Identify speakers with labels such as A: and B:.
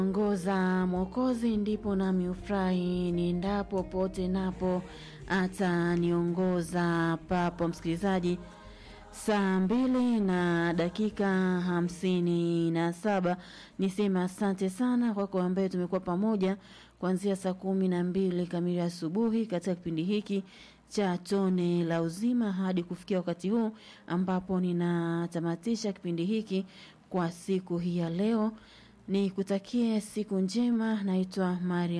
A: ongoza Mwokozi, ndipo nami ufurahi niendapo pote napo ataniongoza papo. Msikilizaji, saa mbili na dakika hamsini na saba niseme asante sana kwako ambaye tumekuwa pamoja kuanzia saa kumi na mbili kamili asubuhi katika kipindi hiki cha tone la uzima hadi kufikia wakati huu ambapo ninatamatisha kipindi hiki kwa siku hii ya leo. Nikutakie siku njema. Naitwa Maria